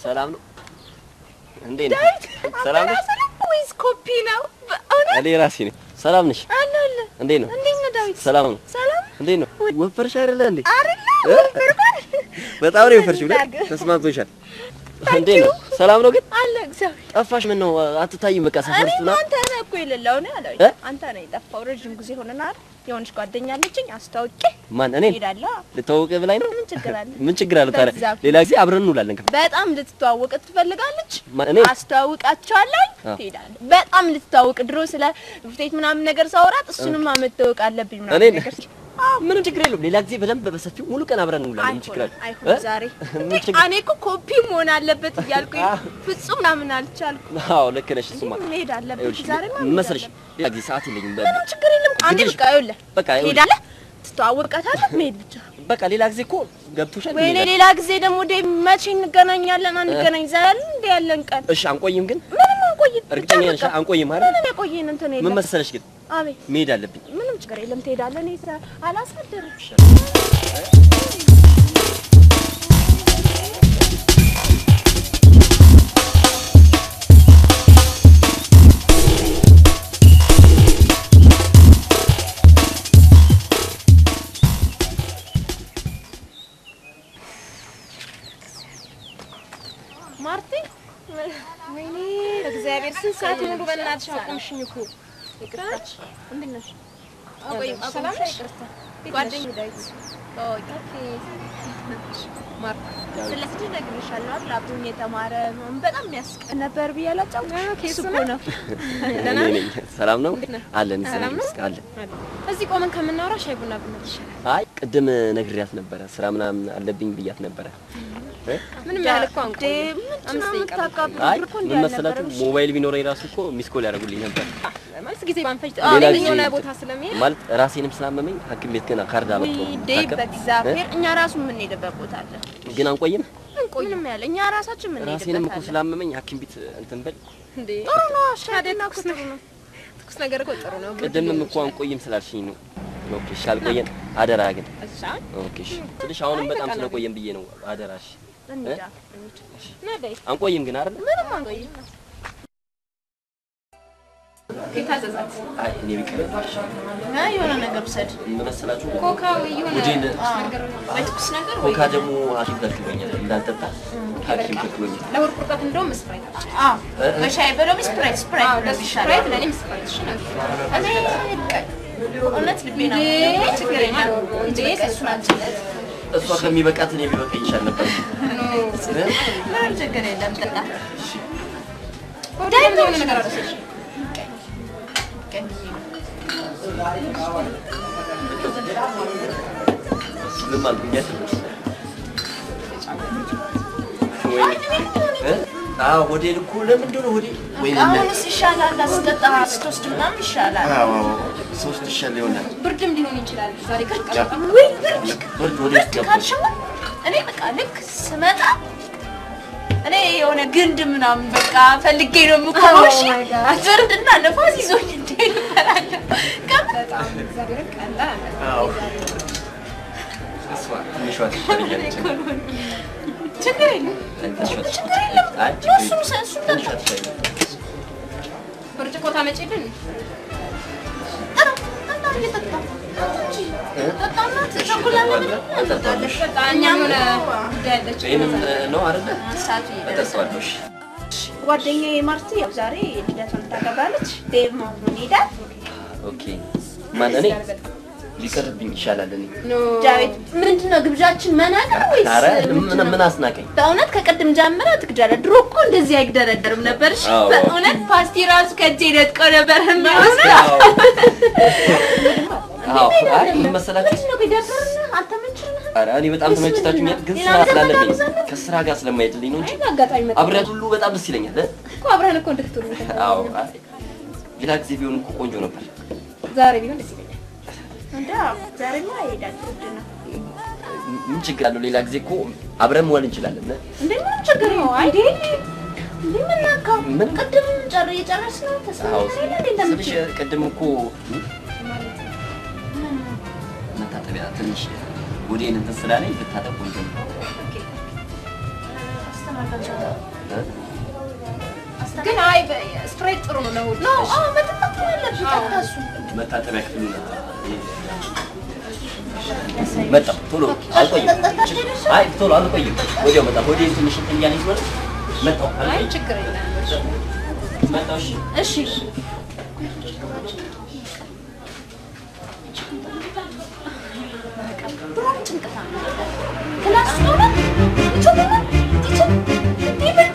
ሰላም ነው? እንዴት ነው? ሰላም ነሽ? ወይስ ኮፒ ነው? በእውነት እኔ ራሴ ነኝ። ሰላም ነሽ? አለ አለ። እንዴት ነው? እንዴት ነው ዳዊት? ሰላም ነው? ሰላም እንዴት ነው? ወፈርሽ አይደለ እንዴ? አይደለ? እ? ወፈርኳል። በጣም ነው የወፈርሽው። ምን ላድርግ? ተስማምቶሻል። እንዴት ነው? ሰላም ነው ግን? አለ እግዚአብሔር። ጠፋሽ። ምን ነው አትታይም? በቃ ሰፈር ውስጥ እኔማ ምናምን አንተ ነህ እኮ የሌለው ነው ያለው። እ? አንተ ነህ የጠፋው። ረዥም ጊዜ ሆነናል። የሆነች ጓደኛ አለችኝ አስታውቄ ማን እኔን እሄዳለሁ። ልተዋወቅ ብላኝ ነው? ምን ችግር አለ? ምን ችግር አለው ታዲያ? በዛ- ሌላ ጊዜ አብረን እንውላለን። ከ- በጣም ልትተዋወቅ ትፈልጋለች። ማን እኔ? አስተዋውቃቸዋለሁ። አዎ። ትሄዳለህ። በጣም ልትተዋወቅ ድሮ ስለ ፍቴት ምናምን ነገር ሳወራት እሱንም መተዋወቅ አለብኝ ምናምን እኔን? ነገር ምንም ችግር የለውም። ሌላ ጊዜ በደንብ በሰፊው ሙሉ ቀን አብረን እንውላለን። ምን ችግር አለ? አይሆን እ? ዛሬ ምን እንዴ ችግር- እኔ እኮ ኮፒ መሆን አለበት እያልኩኝ አዎ። ፍጹም ምናምን አልቻልኩም። አዎ ልክ ነሽ። እሱማ መሄድ አለብኝ ይኸውልሽ ዛሬ ምን መሰለሽ ሌላ ጊዜ ሰዓት የለኝም። በ- ምንም ችግር የለም። አንዴ ግድሽ- በቃ ይኸውልህ በቃ ይኸውልሽ፣ ትሄዳለህ፣ ትተዋወቃታለህ፣ መሄድ ብቻ። በቃ ሌላ ጊዜ እኮ ገብቶሻል። ወይኔ እንሄዳለን። ሌላ ጊዜ ደግሞ ደ መቼ እንገናኛለን? አንገናኝ ዛሬ እንደ ያለን ቀን እሺ አንቆይም ግን ምንም አንቆይም። ብቻ እርግጠኛ ነሽ? በቃ አንቆይም አይደል? ምንም የቆየን እንትን ምን የለም። መሰለሽ ግን አቤት መሄድ አለብኝ። ምንም ችግር የለም። ትሄዳለህ። እኔ ስራ አላሳደርም። ማርቲ ወይኔ እግዚአብሔር ስንት ሰዓት ሙሉ በእናትሽ አቆምሽኝ እኮ። ይቅርታች እንዴት ነሽ? አቆይ ሰላም ነሽ? ጓደኛዬ ዳዊት ስለ ስድስት እነግርሻለሁ አይደል? አብሮኝ የተማረ ምናምን በጣም የሚያስቀን ነበር ብዬ አላጫውትሽም? እሱ እኮ ነው። እኔ ነኝ። ሰላም ነው አለን። ሰላም ነው? አለን። እዚህ ቆመን ከምናወራ ሻይ ቡና ብንል ይሻላል። አይ ቅድም ነግሬያት ነበረ ስራ ምናምን አለብኝ ብያት ነበረ። እ? ምንም ያህል እኮ እንዴ አንቆይም። ምንድን አምስት ነው ደቂቃ የምታካብዱ? አይ እኮ እንዲህ ምን መሰላችሁ አልነበረም። ሞባይል ቢኖረኝ ራሱ እኮ ሚስ ኮል ያደርጉልኝ ነበር። ማለት ጊዜ ባንፈጅ ሌላ አዎ ጊዜ የሆነ ቦታ ስለሚሄድ ማለት ራሴንም ስላመመኝ ሐኪም ቤት ገና ካርድ አመጣሁ። ዴ በእግዚአብሔር እኛ ራሱ የምንሄድበት ቦታ አለ። ግን አንቆይም። ምንም ያለ እኛ ራሳችን ራሴንም የምንሄድበት እኮ አለ። ስላመመኝ ሐኪም ቤት እንትን በል። እንዴ ጥሩ ነው። ታዲያ ሻይና ትኩስ ጥሩ ነው። ትኩስ ነገር እኮ ጥሩ ነው። ብርድ ቅድምም ሊሆን እኮ ይችላል። አንቆይም ስላልሽኝ ነው። ኦኬ እሺ፣ ካልቆየን አደራ ግን እሺ ኦኬ እሺ። ትንሽ አሁንም አይ በጣም በቃ ነው። ስለቆየን ብዬ ነው አደራሽ። እንሂዳ። ና ዳይ አንቆይም ግን አይደል? ምንም አንቆይም። የታዘዛት አይ እኔ ቢቀርብሽ ና የሆነ ነገር ውሰድ። ምን መሰላችሁ ኮካ ወይ የሆነ ጉዴን ነገር ወይ ትኩስ ነገር ወይ ኮካ ደግሞ ሐኪም ከልክሎኛል እንዳልጠጣ ሐኪም ከልክሎኛል። ለሆድ ቁርጠት እንደውም ስፕራይት አለ። አዎ በሻይ በሎሚ ስፕራይት ስፕራይት አዎ እንደዚህ ስፕራይት ይሻላል። ለእኔም ስፕራይት እሺ ነው። እኔ እውነት ልቤ ነው ችግር የለም። እንጂ በቃ እሱን አልችልም። እሷ ከሚበቃት እኔ ቢበቃ ይሻል ነበር። ምንም ችግር የለም። ጠጣ ሆድ ላይ የሆነ ነገር አለ። ምን አልኩኝ አይደል? ወይ እ? አዎ ሆዴን እኮ ለምን እንደሆነ ሆዴ ወይ አሁንስ ይሻላል። አስጠጣ ስትወስድ ምናምን ይሻላል። አዎ አዎ ሶስት ይሻል ይሆናል። ብርድም ሊሆን ይችላል። ዛሬ ቀዝቀዝ ወይ ብርድ ብርድ ወደ ውስጥ ገባ። ካልሽማ እኔ በቃ ልክ ስመጣ እኔ የሆነ ግንድ ምናምን በቃ ፈልጌ ነው የምቆመው። እሺ ብርድና ነፋስ ይዞኝ እንዴት እፈራለሁ። በጣም እግዚአብሔርን ቀላል አዎ እሷ ትንሿ ትሻለኛለች። ችግር የለም ትንሿ ችግር የለም። አይ ችግር እሱን የለም። እሱን ትንሿ ጠጣ ትሻለኛለች። ብርጭቆ ታመጪልን? ጠጣ ጠጣ እየጠጣ እንጂ ጠጣና ቸኮላና ምንም እንጠጣለን። እኛም የሆነ ጉዳይ አለች። ይሄንን ነው አይደለ? ሰዓቱ እየደረሰ እጠጣዋለሁ። እሺ ጓደኛዬ ማርቲ ያው ዛሬ ልደቷን ታከብራለች። ዴቭ ማሙን ሄዳል። ኦኬ ማን እኔ ሊቀርብኝ ይሻላል እኔ ዳዊት ምንድን ነው ግብዣችን መናቅ ነው ወይስ ኧረ ምንድን ምን ነው? ምን አስናቀኝ? በእውነት ከቅድም ጀምረ ትግዳለ። ድሮ እኮ እንደዚህ አይግደረደርም ነበር። እሺ አዎ። በእውነት ፓስቲ ራሱ ከእጄ ነጥቀው ነበር የሚወስደው። አዎ አዎ አይ ምን መሰላችሁ? ምንድን ነው ቢደብርና አልተመችርም? ኧረ እኔ በጣም ተመችታችሁኛል፣ ግን ሌላ ስራ ነገር ስላለብኝ መጋበዝ አለብን? ከስራ ጋር ስለማይሄድልኝ ነው እንጂ አይን አጋጣሚ መጣ አብሬያችሁ ሁሉ በጣም ደስ ይለኛል። እ? እኮ አብረን እኮ እንድትውሉ አዎ አይ ሌላ ጊዜ ቢሆን እኮ ቆንጆ ነበር። ዛሬ ቢሆን ደስ ይለኛል። እንደ ዛሬማ ይሄዳል። ግድ ነው ምን ችግር አለው? ሌላ ጊዜ እኮ አብረን መዋል እንችላለን። እ? እንዴ ምንም ችግር ነው። እንዴ እንዴ ምን ናካው? ምን? ቅድም ጨር የጨረስነው አዎ ተስማምተን የለ እንዴ ስልሽ እንደምትል ቅድም እኮ መታጠቢያ ትንሽ ወዴን እንትን ስላለኝ ብታጠብ ቆንጆ ነው። ግን አይ ስትሬት ጥሩ ነው ለሁሉ። ነው አዎ መጠጣት ያለብሽ ጠጣ እሱ መታጠቢያ ክፍል መጣሁ። ቶሎ አልቆይም። አይ ቶሎ አልቆይም። ወዲያው መጣሁ። ሆዴ ትንሽ እንትን እያለኝ ስለሆነ መጣሁ። አይ አልቆይም። ችግር የለም። መጣሁ። እሺ እሺ ብሩን ጭንቀት አመጣ ክላስ ነው ይችላል ይችላል እንዴ መጣ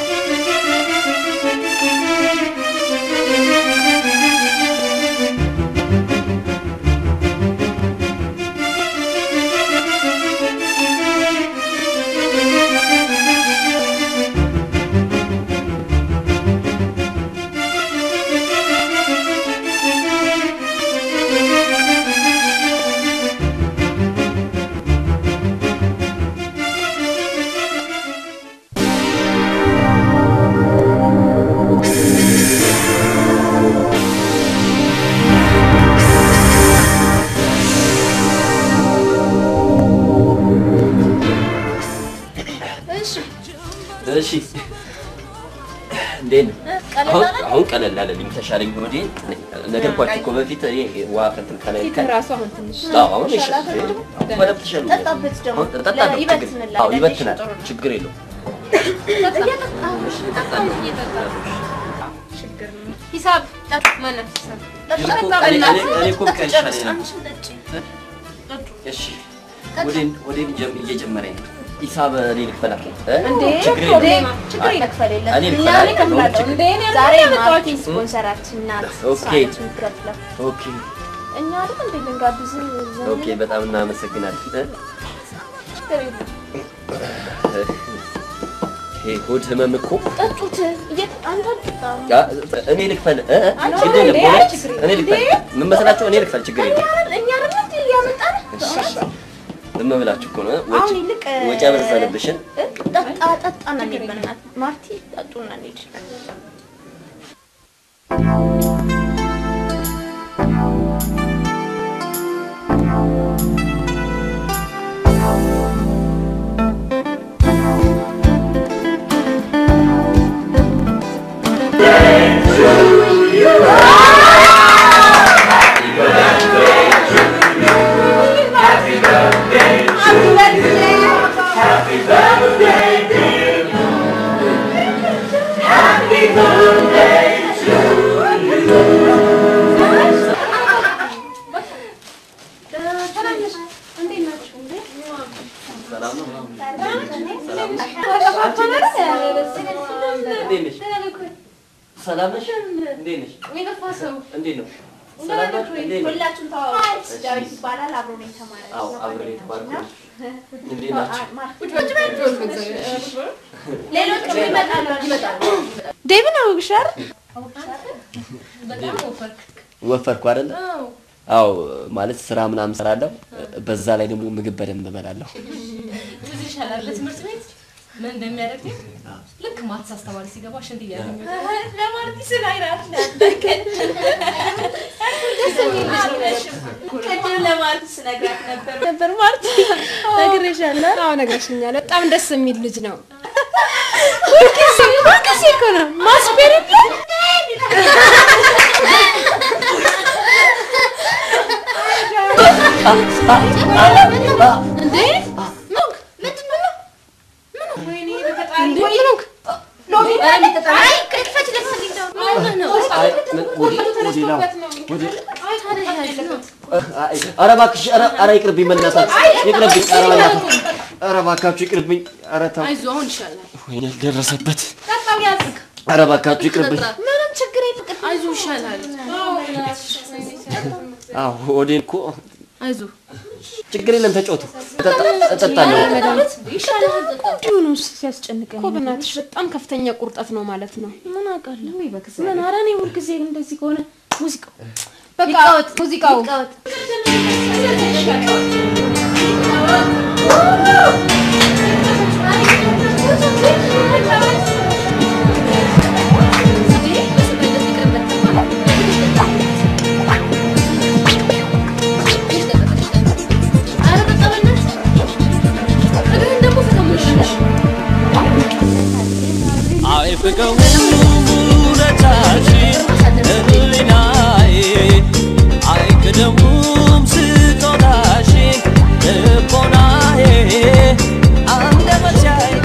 እሺ እንዴት ነው? አሁን አሁን ቀለል አለልኝ፣ ተሻለኝ። ሆዴ ነገርኳችሁ እኮ በፊት እኔ ውሃ ከእንትን ከላይ ፊት ራሱ አሁን ትንሽ አዎ፣ አሁን ይሻላል። አሁን በደንብ ተሻለኝ። ጠጣበት ደግሞ አሁን እጠጣለሁ፣ ችግር- ይበትንላል አዎ ይበትናል፣ ችግር የለውም። ችግር ነው። ሂሳብ ማለት ሂሳብ እኔ እኮ- እኔ- እኔ- እኔ እኮ ብቻ ይሻለኝ ነበር። እሺ ወዴን ወዴን ጀም- እየጨመረኝ ነው። ሂሳብ እኔ ልክፈላት እ? እንዴ ችግር እንዴ የለውም። ችግር መክፈል የለም እኔ እኛ ልክፈል ላይ ከፍላለሁ ችግር- እንዴ እኔ ዛሬ ማርቲ ስፖንሰራችን ናት ኦኬ። እሷ ነች የምትከፍለው ኦኬ እኛ አይደል እንዴ ልንጋብዝ ዘመን ኦኬ፣ በጣም እናመሰግናለን። እ? ችግር የለም ይሄ ሆድ ህመም እኮ ጠጡት እየት አንተ አልጠጣም ያ፣ እኔ ልክፈል እ? እ? አንቺ ችግር የለም። እንዴ? በእውነት ችግር እኔ ልክፈል። ምን መሰላችሁ? እኔ ልክፈል፣ ችግር እኛ የለም። አይደል እኛ አይደል እንዴ ያመጣን ዝም ብላችሁ እኮ ነው እ? ወጪ አሁን ይልቅ ወጪ አበዛንብሽን። ጠጣ ጠጣና እንሂድ በእናትህ ማርቲ ጠጡና እንሂድ ሰላም ነው? ሰላም ነሽ? እንዴት ነሽ? ሰላም ነሽ? እንዴት ነሽ? እንዴት ነው? ሰላም ናችሁ? እንዴት ነው? ሁላችሁም ተዋወቁት ዳዊት ይባላል አብሮ ነው የተማረ አዎ አብሬ የተባልኩ ነኝ። እንዴት ናችሁ? ሌሎች ይመጣሉ ይመጣሉ ዴቪን አውግሻር ወፈርኩ አይደለ? አዎ ማለት ስራ ምናምን እሰራለሁ። በዛ ላይ ደግሞ ምግብ በደንብ እበላለሁ። ትዝ ይሻላል ለትምህርት ቤት ምን እንደሚያደርግ ልክ ማትስ አስተማሪ ሲገባ ሽንት እያገኘ ለማርቲ ስለ አይራት ቅድም ለማርቲ ስነግራት ነበር ነበር ማለት ነግሬሻለሁ። አዎ ነግረሽኛል። በጣም ደስ የሚል ልጅ ነው። ሁልጊዜ ሁልጊዜ እኮ ነው ማስፔር እንዴ ኑግ ምንድን ነው? ወይኔ በፈጣሪ ወይ ኑግ አይ ቅጥፈት ደስ ነው አይ ምን- ወደ- ወደ ላው- ወደ- አይ፣ ኧረ እባክሽ፣ ኧረ ኧረ ይቅርብኝ፣ በእናታችሁ ይቅርብኝ፣ ኧረ በእናታችሁ፣ ኧረ እባካችሁ ይቅርብኝ፣ ኧረ ተው፣ አይዞህ አሁን ይሻላል ወይኔ ደረሰበት፣ ጠጣው ያዝ ኧረ እባካችሁ ይቅርብኝ። ምንም ችግር የለም አይዞህ ይሻላል አዎ ሆዴን እኮ አይዞህ ችግር የለም፣ ተጫወቱ፣ እጠጣ- እጠጣለሁ። እንዲሁ ነው ሲያስጨንቀኝ እኮ በእናትሽ በጣም ከፍተኛ ቁርጠት ነው ማለት ነው። ምን አውቃለሁ? ምን ኧረ እኔ ሁልጊዜ እንደዚህ ከሆነ ሙዚቃው በቃ ሙዚቃው ደግሞ አይፍቀውም ውለታሽን ህሊናዬ አይክደውም ስጦታሽን ልቦናዬ አንደበቴ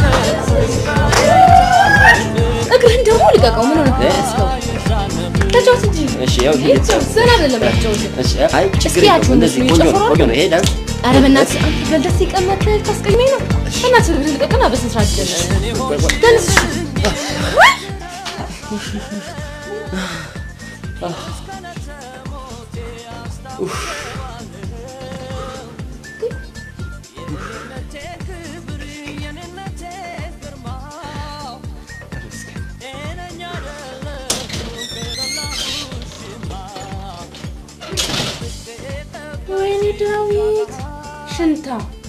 እግርህን ደግሞ ልቀቀው። ምን ሆነ? ተጫወት እንጂ እሺ ያው ይሄ ይጫወት። ዘና ብለህ ለመጫወት። እሺ አይ ችግር እስኪ ያችሁ የለውም እንደዚህ እነሱ ቆንጆ ነው ይጨፍራሉ። ቆንጆ ነው ይሄ ዳንስ ኧረ በእናትህ አንተ በልደት ሲቀመጥ ታስቀኝመኝ ነው። በእናትህ እግርህን ልቀቅና በስነ ስርዓት ጀምር። ተነስ እሺ። ወይኔ ዳዊት ሽንታ